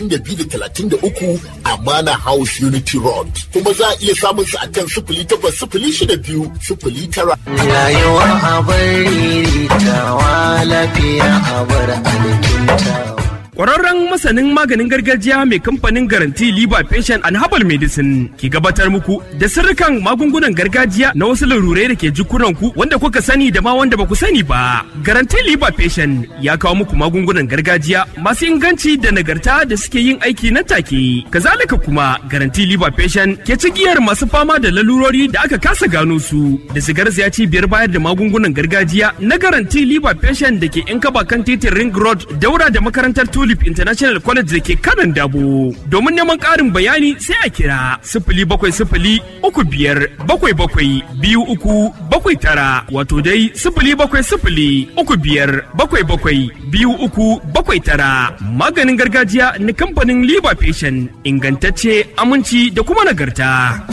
da biyu da talatin da uku a Mana House Unity Road. Kuma za a iya samun su akan sifili takwas sifili shida biyu sifili tara. Rayuwa a bari tawa lafiya a bar alkintawa. Ƙwararren masanin maganin gargajiya mai kamfanin garanti Liba Patient and Herbal Medicine ke gabatar muku da sirrikan magungunan gargajiya na wasu larurai da ke jikunanku wanda kuka sani da ma wanda ba ku sani ba. Garanti Liba Patient ya kawo muku magungunan gargajiya masu inganci da nagarta da suke yin aiki nan take. Kazalika kuma Garanti Liba Patient ke cigiyar masu fama da lalurori da aka kasa gano su da sigar ya cibiyar bayar da magungunan gargajiya na Garanti Liba Patient da ke 'yan kaba kan titin Ring Road daura da makarantar Tulip International College da ke kanan dabo. Domin neman ƙarin bayani sai a kira sifili bakwai sifili uku biyar bakwai bakwai biyu uku bakwai tara wato dai sifili bakwai sifili uku biyar bakwai bakwai biyu uku bakwai tara. Maganin gargajiya na kamfanin Liba Patient ingantacce aminci da kuma nagarta.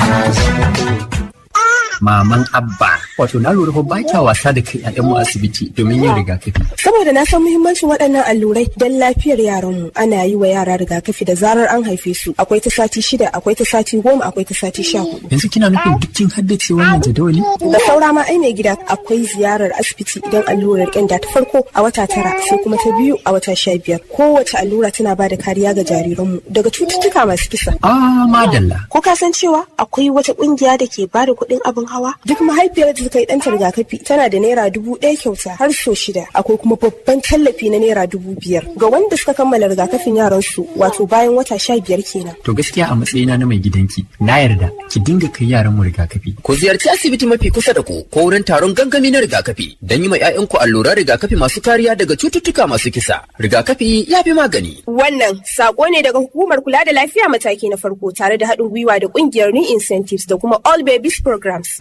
maman abba wato na lura fa ba kya wasa da kai ƴaƴanmu asibiti domin yin rigakafi Saboda na san muhimmancin waɗannan allurai don lafiyar yaranmu ana yi wa yara rigakafi da zarar an haife su akwai ta sati shida akwai ta sati goma akwai ta sati sha hudu. yanzu kina nufin duk kin haddace wannan jadawali Da saura ma ai mai gida akwai ziyarar asibiti idan allurar ƙyanda ta farko a wata tara sai kuma ta biyu a wata sha biyar. Kowace allura tana ba da kariya ga jariranmu daga cututtuka masu kisa. ah madalla Ko ka san cewa akwai wata ƙungiya da ke ba da kuɗin abin hawa? Duk mahaifiyar da ta yi ɗanta rigakafi tana da naira dubu ɗaya kyauta har so shida. Akwai kuma babban tallafi na naira dubu biyar ga wanda suka kammala rigakafin yaransu wato bayan wata sha biyar kenan. to gaskiya a matsayina na mai gidanki na yarda ki dinga kai yaran mu rigakafi Ku ziyarci asibiti mafi kusa da ku ko wurin taron gangami na rigakafi don yi ma 'ya'yanku alluran rigakafi masu kariya daga cututtuka masu kisa. Rigakafi ya fi magani. Wannan sako ne daga hukumar kula da lafiya mataki na farko tare da haɗin gwiwa da ƙungiyar New Incentives da kuma All Babies Programs.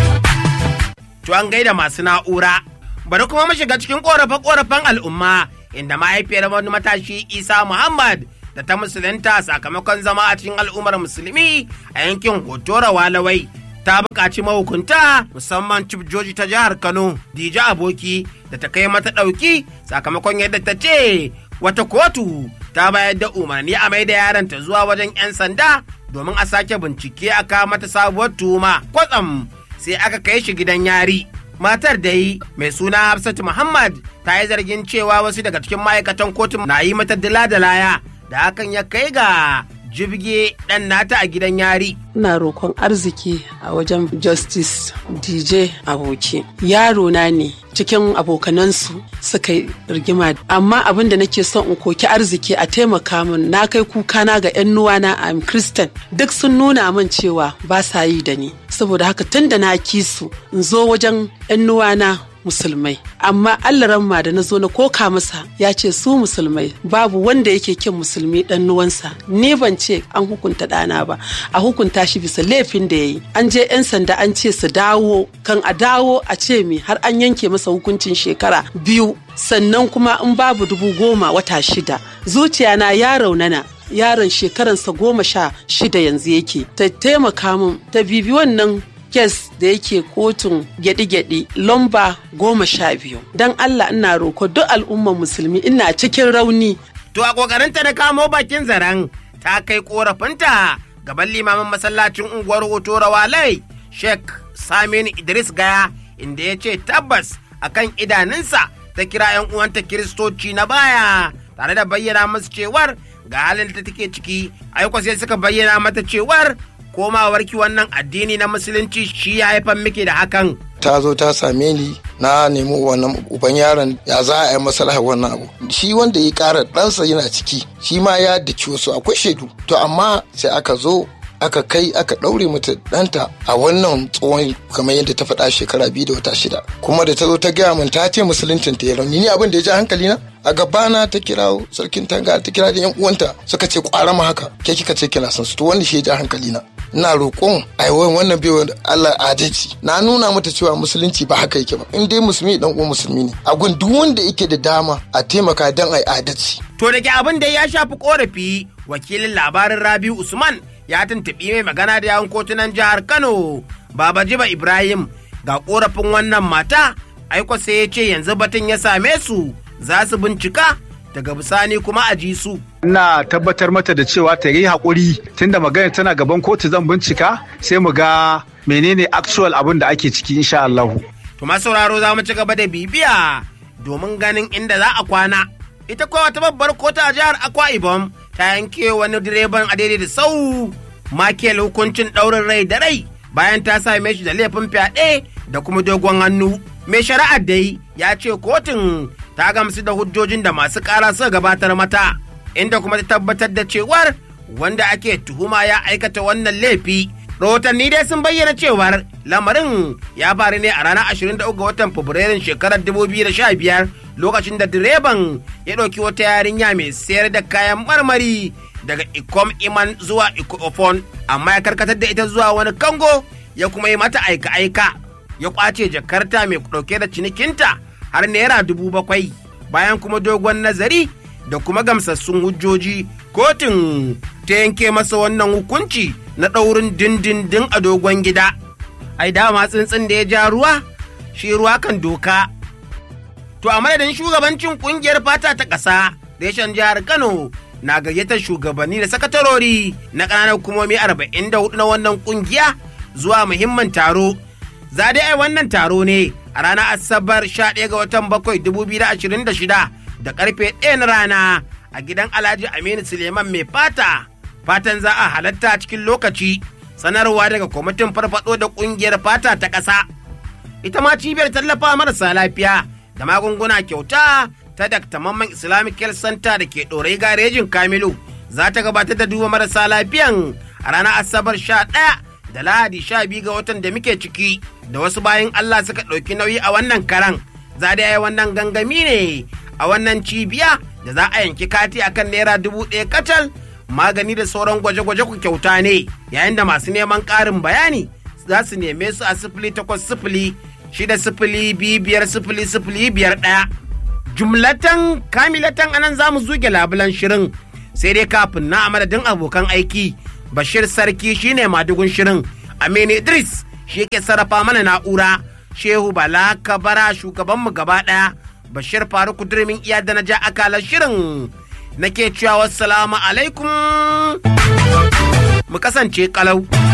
To an gaida masu na'ura. Bari kuma mu shiga cikin ƙorafe-ƙorafen al'umma inda mahaifiyar wani matashi Isa Muhammad da ta musulunta sakamakon zama a cikin al'ummar musulmi a yankin Hotora Walawai. Ta buƙaci mahukunta musamman Chief Joji ta jihar Kano, Dija Aboki da ta kai mata ɗauki sakamakon yadda ta ce wata kotu ta bayar da umarni a mai da yaronta zuwa wajen 'yan sanda domin a sake bincike a kawo mata sabuwar tuhuma. Kwatsam sai aka kai shi gidan yari. Matar da yi mai suna Hafsatu Muhammad ta yi zargin cewa wasu daga cikin ma'aikatan kotun na yi mata dila da laya da hakan ya kai ga jibge ɗan nata a gidan yari. ina roƙon arziki a wajen justice dj aboki yaro na ne cikin abokanansu suka yi rigima amma abin da nake son in koki arziki a taimaka min na kai kuka na ga yan nuwana a christian duk sun nuna min cewa ba sa yi da ni saboda haka tun da na kisu in zo wajen yan nuwana musulmai amma allah ma da na zo na koka masa ya ce su musulmai babu wanda yake kin musulmi dan nuwansa ni ban ce an hukunta ɗana ba a hukunta shi bisa laifin da ya yi an je 'yan sanda an ce su dawo kan a dawo a ce mi har an yanke masa hukuncin shekara biyu sannan kuma in babu dubu goma wata shida zuciya na ya raunana yaron shekaransa goma sha shida yanzu yake ta taimaka min ta bibi wannan kes da yake kotun gyaɗi-gyaɗi lamba goma sha biyu don allah ina roko duk al'ummar musulmi ina cikin rauni To a ƙoƙarinta na kamo bakin zaren ta kai ƙorafinta gaban limamin masallacin unguwar Hotora Walai Sheikh Saminu Idris Gaya inda ya ce tabbas akan idanunsa ta kira 'yan uwanta kiristoci na baya tare da bayyana musu cewar ga halin da take ciki aiko sai suka bayyana mata cewar komawarki wannan addini na musulunci shi ya haifar miki da hakan ta zo ta same ni na nemi wannan uban yaron ya za a yi maslaha wannan abu shi wanda ya kara ɗansa yana ciki shi ma ya daki wasu akwai shaidu to amma sai aka zo aka kai aka ɗaure mata ɗanta a wannan tsohon kamar yadda ta faɗa shekara biyu da wata shida kuma da ta zo ta gaya min ta ce musuluncin ta ya rauni ni abin da ya ji hankali na a gabana ta kira sarkin tanga ta kira da yan uwanta suka ce kwara ma haka ke kika ce kina son su to wanda shi ya ji hankali na ina roƙon a wannan bai Allah adalci na nuna mata cewa musulunci ba haka yake ba in dai musulmi dan uwan musulmi ne a gun duk wanda yake da dama a taimaka dan ai adalci To da ke abin da ya shafi korafi wakilin labarin Rabiu Usman ya tuntuɓi mai magana da yawon kotunan jihar Kano Baba Jiba Ibrahim ga korafin wannan mata aiko sai ya ce yanzu batun ya same su za su bincika daga bisani kuma a ji su. ina tabbatar mata da cewa ta yi haƙuri tunda magana tana gaban kotu zan bincika sai mu ga menene actual abin da ake ciki insha Allah. To masu sauraro za mu ci gaba da bibiya domin ganin inda za a kwana. Ita kuwa wata babbar kotu a jihar Akwa Ibom ta yanke wani direban a daidai da sau Michael hukuncin ɗaurin rai da rai bayan ta same shi da laifin fyaɗe da kuma dogon hannu. Mai shari'ar dai ya ce kotun ta gamsu da hujjojin da masu ƙara suka gabatar mata, inda kuma ta tabbatar da cewar wanda ake tuhuma ya aikata wannan laifi. Rahotanni dai sun bayyana cewar lamarin ya faru ne a ranar 23 ga watan Fabrairun shekarar 2015 lokacin da direban ya ɗauki wata yarinya mai sayar da kayan marmari daga Ikom Iman zuwa Ikofon amma ya karkatar da ita zuwa wani kango ya kuma yi mata aika-aika ya kwace jakarta mai ɗauke da cinikinta har naira dubu bakwai bayan kuma dogon nazari da kuma gamsassun hujjoji kotun ta yanke masa wannan hukunci na ɗaurin dindindin a dogon gida ai dama tsintsin da ya ja ruwa shi ruwa kan doka to a madadin shugabancin kungiyar fata ta ƙasa reshen jihar kano na gayyatar shugabanni da sakatarori na ƙananan hukumomi 44 na wannan kungiya zuwa muhimmin taro za dai ai wannan taro ne a ranar asabar 11 ga watan 7 2026 da karfe 1 na rana a gidan alhaji aminu suleiman mai fata fatan za a halatta cikin lokaci sanarwa daga kwamitin farfado da kungiyar fata ta ƙasa ita ma cibiyar tallafa marasa lafiya da magunguna kyauta ta Dr. Mamman Islamic Health Center da ke ɗorai garejin Kamilu za ta gabatar da duba marasa lafiyan a ranar Asabar sha ɗaya da Lahadi sha biyu ga watan da muke ciki da wasu bayan Allah suka ɗauki nauyi a wannan karan. Za da yi wannan gangami ne a wannan cibiya da za a yanki kati akan naira dubu ɗaya kacal magani da sauran gwaje-gwaje ku kyauta ne yayin da masu neman ƙarin bayani za su neme su a sifili takwas sifili shida sifili biyu biyar sifili sifili biyar ɗaya. jumlatan kamilatan anan za mu zuge labulan shirin sai dai kafin na a madadin abokan aiki bashir sarki shine madugun shirin aminu idris shi ke sarrafa mana na'ura shehu bala kabara shugabanmu gaba daya bashir faruku durmin iya da na ja akalar shirin nake cewa wassalamu alaikum mu kasance kalau